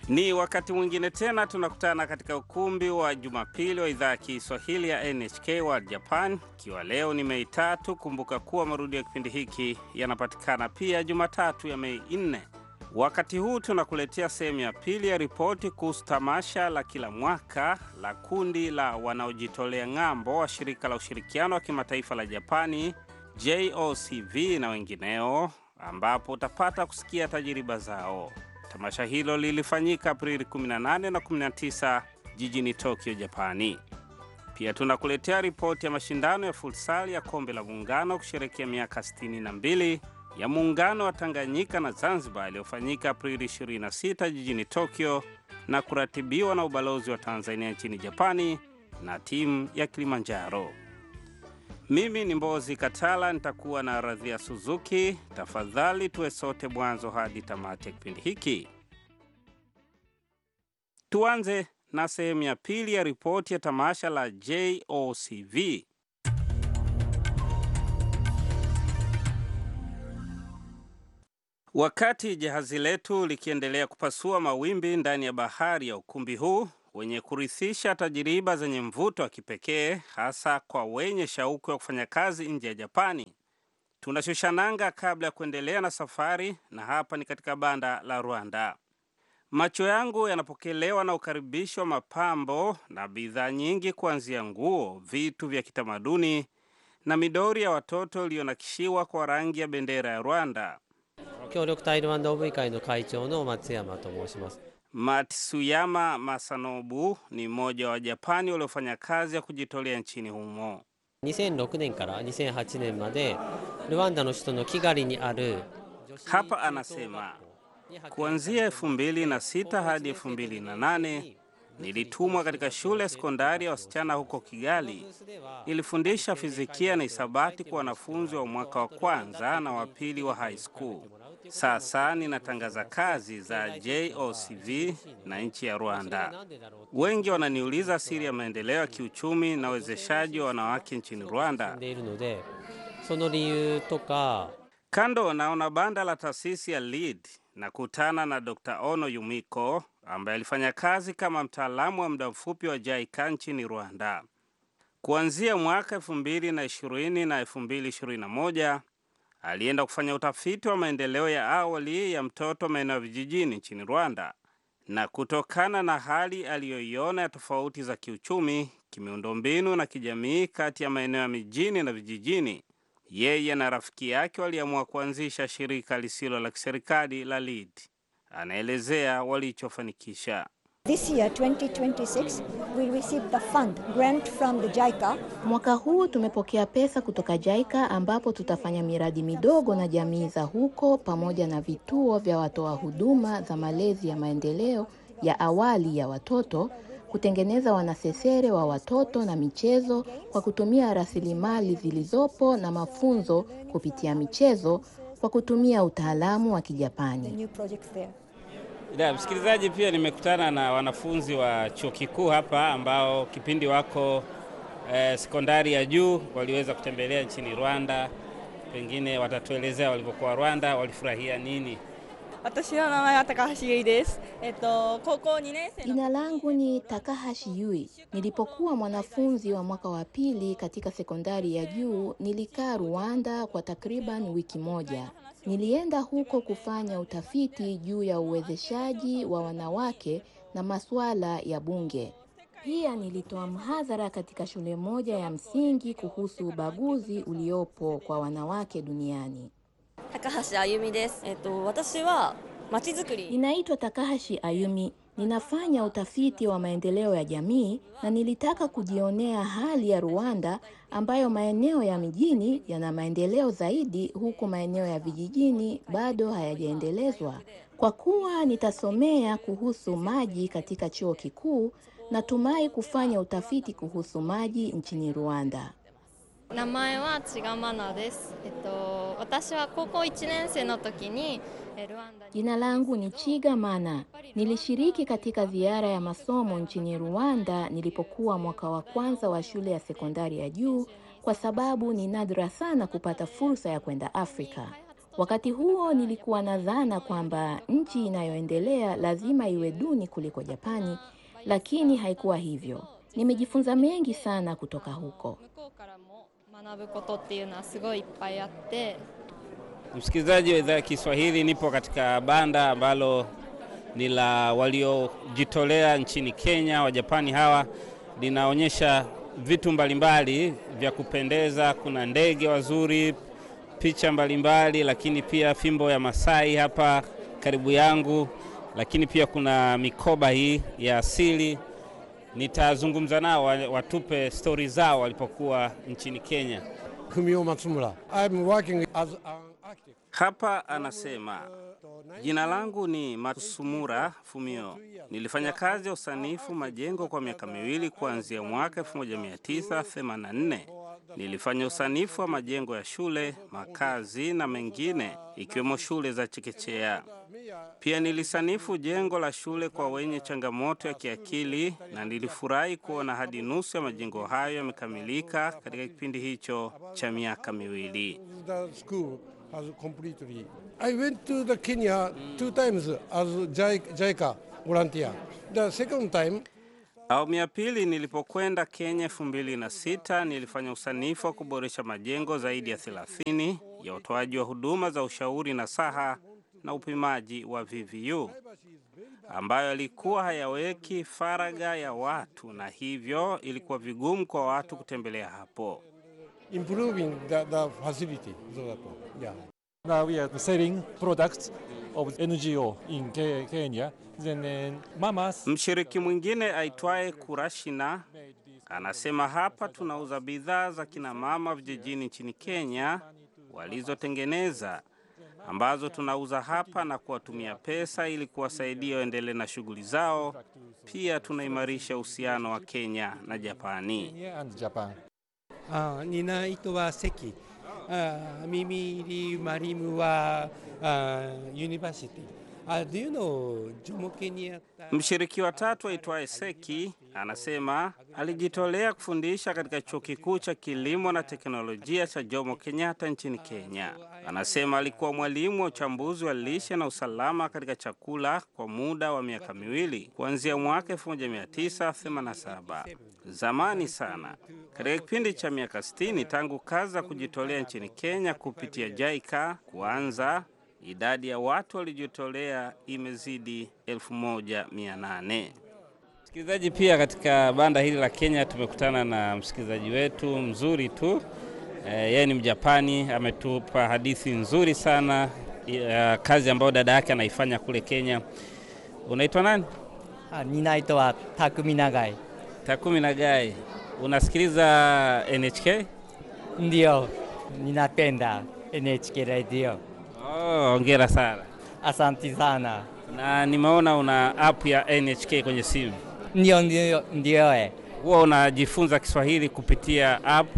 Ni wakati mwingine tena tunakutana katika ukumbi wa Jumapili wa idhaa ya Kiswahili ya NHK World Japan, ikiwa leo ni Mei tatu. Kumbuka kuwa marudio ya kipindi hiki yanapatikana pia Jumatatu ya Mei nne. Wakati huu tunakuletea sehemu ya pili ya ripoti kuhusu tamasha la kila mwaka la kundi la wanaojitolea ng'ambo wa shirika la ushirikiano wa kimataifa la Japani JOCV na wengineo, ambapo utapata kusikia tajiriba zao. Tamasha hilo lilifanyika Aprili 18 na 19 jijini Tokyo, Japani. Pia tunakuletea ripoti ya mashindano ya futsal ya kombe la muungano kusherekea miaka 62 ya muungano wa Tanganyika na Zanzibar yaliyofanyika Aprili 26 jijini Tokyo na kuratibiwa na ubalozi wa Tanzania nchini Japani na timu ya Kilimanjaro. Mimi ni Mbozi Katala, nitakuwa na Radhia Suzuki. Tafadhali tuwe sote mwanzo hadi tamati ya kipindi hiki. Tuanze na sehemu ya pili ya ripoti ya tamasha la JOCV. Wakati jahazi letu likiendelea kupasua mawimbi ndani ya bahari ya ukumbi huu wenye kurithisha tajiriba zenye mvuto wa kipekee hasa kwa wenye shauku ya kufanya kazi nje ya Japani, tunashusha nanga kabla ya kuendelea na safari, na hapa ni katika banda la Rwanda. Macho yangu yanapokelewa na ukaribisho wa mapambo na bidhaa nyingi, kuanzia nguo, vitu vya kitamaduni na midori ya watoto iliyonakishiwa kwa rangi ya bendera ya Rwanda. 協力タイルワンダ OV 会の会長の松山と申します Matsuyama Masanobu ni mmoja wa Wajapani waliofanya kazi ya kujitolea nchini humo. 2006年から2008年までルワンダの首都のキガリにある Hapa anasema kuanzia 2006 hadi 2008 nilitumwa katika shule ya sekondari ya wasichana huko Kigali. Ilifundisha fizikia na hisabati kwa wanafunzi wa mwaka wa kwanza na wa pili wa high school. Sasa ninatangaza kazi za JOCV na nchi ya Rwanda. Wengi wananiuliza siri ya maendeleo ya kiuchumi na uwezeshaji wa wanawake nchini Rwanda. でいるのでその理由とか Kando naona banda la taasisi ya LEAD na kutana na Dr. Ono Yumiko ambaye alifanya kazi kama mtaalamu wa muda mfupi wa JICA nchini Rwanda. Kuanzia mwaka 2020 na 2021 alienda kufanya utafiti wa maendeleo ya awali ya mtoto maeneo ya vijijini nchini Rwanda, na kutokana na hali aliyoiona ya tofauti za kiuchumi, kimiundombinu na kijamii kati ya maeneo ya mijini na vijijini, yeye na rafiki yake waliamua kuanzisha shirika lisilo la kiserikali la LEAD. Anaelezea walichofanikisha. This year, 2026, we received the fund grant from the JICA Mwaka huu tumepokea pesa kutoka JICA ambapo tutafanya miradi midogo na jamii za huko pamoja na vituo vya watoa huduma za malezi ya maendeleo ya awali ya watoto, kutengeneza wanasesere wa watoto na michezo kwa kutumia rasilimali zilizopo na mafunzo kupitia michezo kwa kutumia utaalamu wa the Kijapani. new projects there. Da, msikilizaji, pia nimekutana na wanafunzi wa chuo kikuu hapa ambao kipindi wako eh, sekondari ya juu waliweza kutembelea nchini Rwanda. Pengine watatuelezea walivyokuwa Rwanda, walifurahia nini. 私の名前は高橋優衣です。えっと高校2年生の Jina langu ni Takahashi Yui. Nilipokuwa mwanafunzi wa mwaka wa pili katika sekondari ya juu, nilikaa Rwanda kwa takriban wiki moja. Nilienda huko kufanya utafiti juu ya uwezeshaji wa wanawake na masuala ya bunge. Pia nilitoa mhadhara katika shule moja ya msingi kuhusu ubaguzi uliopo kwa wanawake duniani. 高橋あゆみです。えっと私はまちづくり Ninaitwa Takahashi Ayumi. Ninafanya utafiti wa maendeleo ya jamii na nilitaka kujionea hali ya Rwanda ambayo maeneo ya mijini yana maendeleo zaidi huku maeneo ya vijijini bado hayajaendelezwa. Kwa kuwa nitasomea kuhusu maji katika chuo kikuu, natumai kufanya utafiti kuhusu maji nchini Rwanda. 名前は千賀マナです。えっと私は高校1年生の時にえルワンダに Jina langu ni Chiga Mana. Nilishiriki katika ziara ya masomo nchini Rwanda nilipokuwa mwaka wa kwanza wa shule ya sekondari ya juu kwa sababu ni nadra sana kupata fursa ya kwenda Afrika. Wakati huo nilikuwa na dhana kwamba nchi inayoendelea lazima iwe duni kuliko Japani, lakini haikuwa hivyo. Nimejifunza mengi sana kutoka huko. 向こうからも学ぶことっていうのはすごいいっぱいあって Msikilizaji wa idhaa ya Kiswahili, nipo katika banda ambalo ni la waliojitolea nchini Kenya. Wajapani hawa linaonyesha vitu mbalimbali vya kupendeza. Kuna ndege wazuri, picha mbalimbali, lakini pia fimbo ya Masai hapa karibu yangu, lakini pia kuna mikoba hii ya asili. Nitazungumza nao wa- watupe stori zao walipokuwa nchini Kenya. Fumio Matsumura. I'm working as an architect. Hapa anasema jina langu ni Matsumura Fumio. Nilifanya kazi ya usanifu majengo kwa miaka miwili kuanzia mwaka 1984. Nilifanya usanifu wa majengo ya shule, makazi na mengine ikiwemo shule za chekechea. Pia nilisanifu jengo la shule kwa wenye changamoto ya kiakili na nilifurahi kuona hadi nusu ya majengo hayo yamekamilika katika kipindi hicho cha miaka miwili. The school has completely. I went to the Kenya two times as JI- JICA volunteer. The second time, Awamu ya pili nilipokwenda Kenya elfu mbili na sita nilifanya usanifu wa kuboresha majengo zaidi ya 30 ya utoaji wa huduma za ushauri na saha na upimaji wa VVU ambayo yalikuwa hayaweki faragha ya watu na hivyo ilikuwa vigumu kwa watu kutembelea hapo. improving the, the facility. So that, yeah. Now we are selling products of NGO in Ke- Kenya. Then uh, mamas Mshiriki mwingine aitwaye Kurashina anasema hapa tunauza bidhaa za kina mama vijijini nchini Kenya walizotengeneza ambazo tunauza hapa na kuwatumia pesa ili kuwasaidia waendelee na shughuli zao. Pia tunaimarisha uhusiano wa Kenya na Japani. Kenya and Japan. あ担い手は関あ耳入りマリムはあユニバーシティあ do you know ジョモケにあった Mshiriki wa tatu aitwaye Seki anasema alijitolea kufundisha katika chuo kikuu cha kilimo na teknolojia cha Jomo Kenyatta nchini Kenya. Anasema alikuwa mwalimu wa uchambuzi wa lishe na usalama katika chakula kwa muda wa miaka miwili kuanzia mwaka 1987. Zamani sana, katika kipindi cha miaka 60 tangu kazi za kujitolea nchini Kenya kupitia JICA kuanza idadi ya watu waliojitolea imezidi 1800. Msikilizaji, pia katika banda hili la Kenya tumekutana na msikilizaji wetu mzuri tu. Eh, Yeye ni Mjapani, ametupa hadithi nzuri sana ya kazi ambayo dada yake anaifanya kule Kenya. Unaitwa nani? あ担い手は匠永井 Takumi Nagai. Unasikiliza NHK? ndio ninapenda NHK radio Oh, hongera sana. asanti sana Na nimeona una app ya NHK kwenye simu. ndio ndio ndio eh. Huwa unajifunza Kiswahili kupitia app.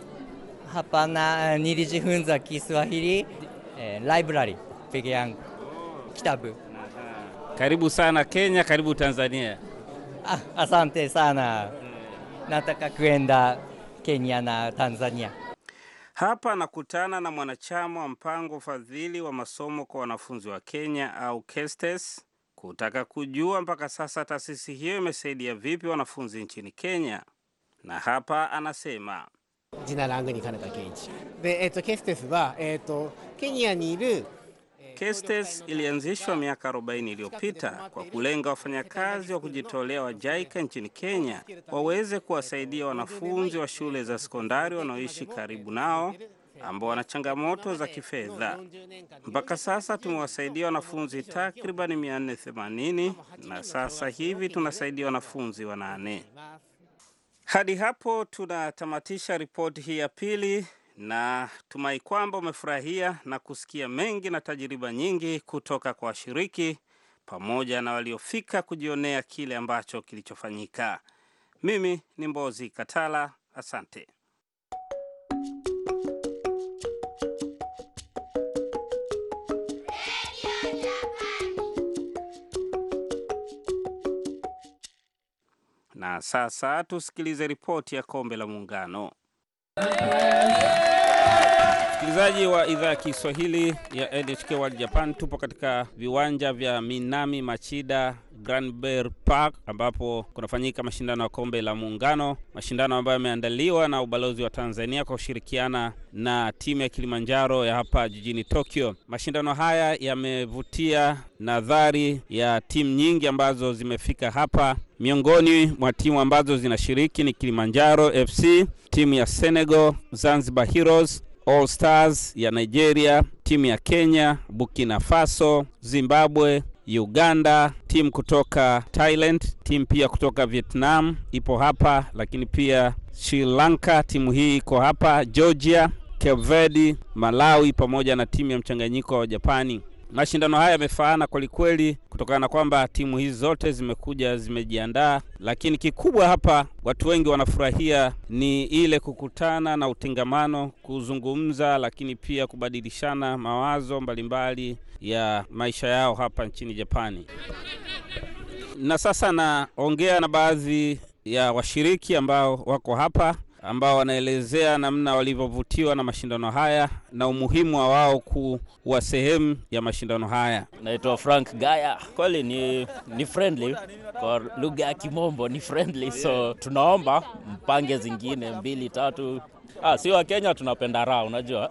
hapana nilijifunza Kiswahili eh, library peke yangu kitabu Karibu sana Kenya, karibu Tanzania. ah, asante sana nataka kwenda Kenya na Tanzania Hapa nakutana na mwanachama wa mpango ufadhili wa masomo kwa wanafunzi wa Kenya au KESTES kutaka kujua mpaka sasa taasisi hiyo imesaidia vipi wanafunzi nchini Kenya, na hapa anasema ジlangu ni Kanaka Keiichi. De, えっと、ケステスは、えっと、ケニアにいる KESTES ilianzishwa miaka 40 iliyopita kwa kulenga wafanyakazi wa kujitolea wa JICA nchini Kenya waweze kuwasaidia wanafunzi wa shule za sekondari wanaoishi karibu nao ambao wana changamoto za kifedha. Mpaka sasa tumewasaidia wanafunzi takriban 480 na sasa hivi tunasaidia wanafunzi wanane. Hadi hapo tunatamatisha ripoti hii ya pili na tumai kwamba umefurahia na kusikia mengi na tajiriba nyingi kutoka kwa washiriki pamoja na waliofika kujionea kile ambacho kilichofanyika. Mimi ni Mbozi Katala, asante. Na sasa tusikilize ripoti ya kombe la Muungano. Msikilizaji wa idhaa ya Kiswahili ya NHK World Japan, tupo katika viwanja vya Minami Machida Granberry Park ambapo kunafanyika mashindano ya kombe la Muungano, mashindano ambayo yameandaliwa na ubalozi wa Tanzania kwa kushirikiana na timu ya Kilimanjaro ya hapa jijini Tokyo. Mashindano haya yamevutia nadhari ya timu nyingi ambazo zimefika hapa. Miongoni mwa timu ambazo zinashiriki ni Kilimanjaro FC, timu ya Senegal, Zanzibar Heroes, All Stars ya Nigeria, timu ya Kenya, Burkina Faso, Zimbabwe, Uganda, timu kutoka Thailand, timu pia kutoka Vietnam ipo hapa, lakini pia Sri Lanka, timu hii iko hapa, Georgia, Cape Verde, Malawi pamoja na timu ya mchanganyiko wa Japani. Mashindano haya yamefaana kwelikweli kutokana na kwamba timu hizi zote zimekuja zimejiandaa, lakini kikubwa hapa watu wengi wanafurahia ni ile kukutana na utengamano, kuzungumza, lakini pia kubadilishana mawazo mbalimbali ya maisha yao hapa nchini Japani. Na sasa naongea na baadhi ya washiriki ambao wako hapa ambao wanaelezea namna walivyovutiwa na mashindano haya na umuhimu wa wao kuwa sehemu ya mashindano haya. Naitwa Frank Gaya. Kweli ni, ni friendly kwa lugha ya Kimombo ni friendly, so tunaomba mpange zingine mbili tatu. Ah, si wa Kenya tunapenda raha, unajua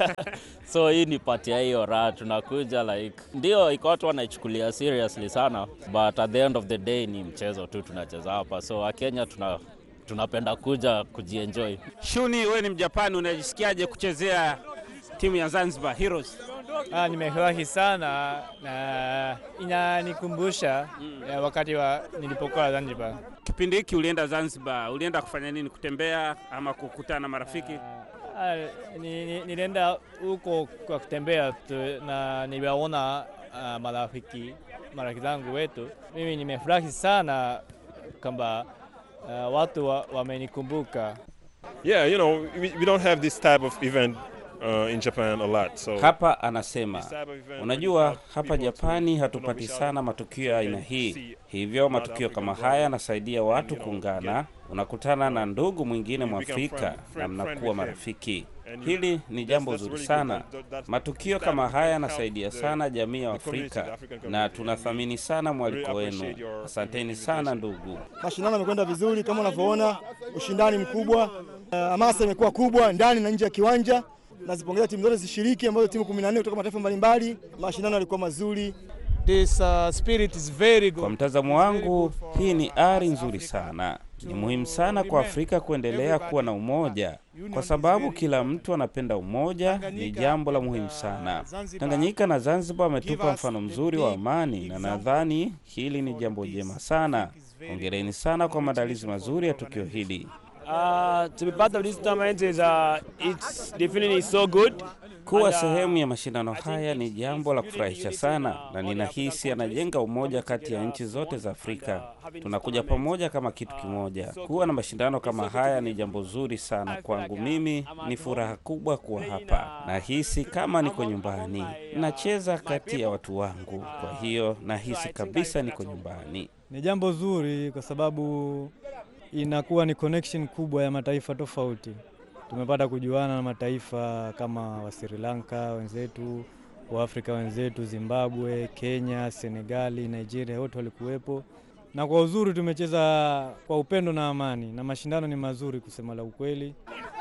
so hii ni pati ya hiyo raha, tunakuja like, ndio iko watu wanaichukulia seriously sana, but at the end of the day ni mchezo tu tunacheza hapa, so Wakenya tuna tunapenda kuja kujienjoy. Shuni, wewe ni Mjapani, unajisikiaje kuchezea timu ya Zanzibar Heroes? Ah, nimefurahi sana na inanikumbusha mm. wakati wa nilipokuwa Zanzibar. Kipindi hiki ulienda Zanzibar, ulienda kufanya nini? Kutembea ama kukutana na marafiki? Ah, ni, ni, nilienda huko kwa kutembea tu na niliwaona uh, marafiki marafiki zangu wetu. Mimi nimefurahi sana kwamba uh, watu wamenikumbuka wa yeah, you know, we, we don't have this type of event uh, in Japan a lot. So hapa anasema, unajua hapa Japani hatupati sana matukio ya aina hii, hivyo matukio kama haya yanasaidia watu kuungana. Unakutana na ndugu mwingine Mwafrika na mnakuwa marafiki. Hili ni jambo zuri sana. Matukio kama haya yanasaidia sana jamii ya Afrika na tunathamini sana mwaliko wenu. Asanteni sana ndugu. Mashindano yamekwenda vizuri kama unavyoona, ushindani mkubwa, hamasa uh, imekuwa kubwa ndani na nje ya kiwanja. Nazipongeza timu zote zishiriki, ambazo timu 14 kutoka mataifa mbalimbali. Mashindano yalikuwa mazuri. This, uh, spirit is very good. Kwa mtazamo wangu, hii ni ari nzuri sana. Ni muhimu sana kwa Afrika kuendelea kuwa na umoja, kwa sababu kila mtu anapenda umoja. Ni jambo la muhimu sana. Tanganyika na Zanzibar wametupa mfano mzuri wa amani, na nadhani hili ni jambo jema sana. Hongereni sana kwa maandalizi mazuri ya tukio hili. Uh, to be part of this tournament is uh, it's definitely so good. Kuwa sehemu ya mashindano haya ni jambo la kufurahisha sana, na ninahisi anajenga umoja kati ya nchi zote za Afrika. Tunakuja pamoja kama kitu kimoja. Kuwa na mashindano kama haya ni jambo zuri sana kwangu. Mimi ni furaha kubwa kuwa hapa, nahisi kama niko nyumbani. Nacheza kati ya watu wangu, kwa hiyo nahisi kabisa niko nyumbani. Ni jambo zuri kwa sababu inakuwa ni connection kubwa ya mataifa tofauti. Tumepata kujuana na mataifa kama wa Sri Lanka wenzetu, wa Afrika wenzetu, Zimbabwe, Kenya, Senegali, Nigeria, wote walikuwepo, na kwa uzuri tumecheza kwa upendo na amani, na mashindano ni mazuri kusema la ukweli.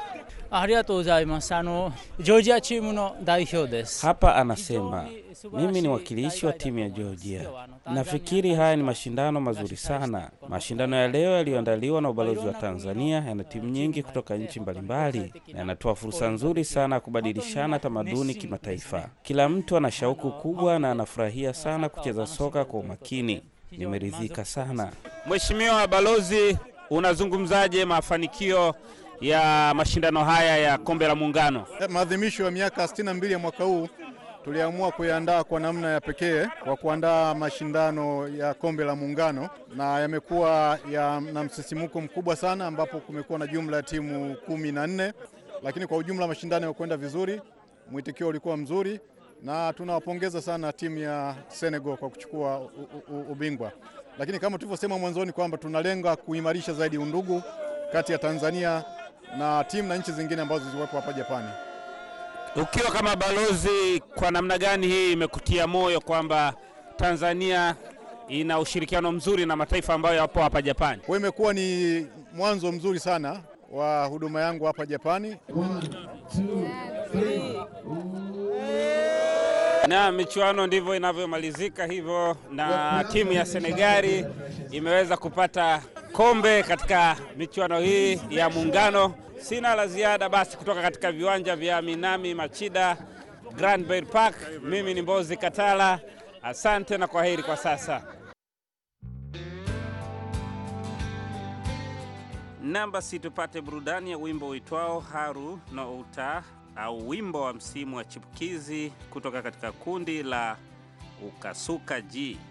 Hapa anasema mimi ni wakilishi wa timu ya Georgia. Nafikiri haya ni mashindano mazuri sana. Mashindano ya leo yaliyoandaliwa na ubalozi wa Tanzania yana timu nyingi kutoka nchi mbalimbali na yanatoa fursa nzuri sana ya kubadilishana tamaduni kimataifa. Kila mtu ana shauku kubwa na anafurahia sana kucheza soka kwa umakini. Nimeridhika sana. Mheshimiwa Balozi, unazungumzaje mafanikio ya mashindano haya ya kombe la Muungano? Maadhimisho ya miaka 62 ya mwaka huu tuliamua kuyaandaa kwa namna ya pekee kwa kuandaa mashindano ya kombe la Muungano, na yamekuwa ya, na msisimuko mkubwa sana, ambapo kumekuwa na jumla ya timu kumi na nne, lakini kwa ujumla mashindano yamekwenda vizuri, mwitikio ulikuwa mzuri, na tunawapongeza sana timu ya Senegal kwa kuchukua u, u, ubingwa. Lakini kama tulivyosema mwanzoni kwamba tunalenga kuimarisha zaidi undugu kati ya Tanzania na timu na nchi zingine ambazo ziliwepo hapa Japani. Ukiwa kama balozi, kwa namna gani hii imekutia moyo kwamba Tanzania ina ushirikiano mzuri na mataifa ambayo yapo hapa Japani? Kwa hiyo imekuwa ni mwanzo mzuri sana wa huduma yangu hapa Japani. Na michuano ndivyo inavyomalizika hivyo, na timu ya Senegali imeweza kupata kombe katika michuano hii ya Muungano. Sina la ziada basi kutoka katika viwanja vya Minami Machida Grand Bay Park. Mimi ni Mbozi Katala, asante na kwaheri kwa sasa. Namba si tupate burudani ya wimbo uitwao Haru no Uta au wimbo wa msimu wa chipukizi kutoka katika kundi la Ukasuka G.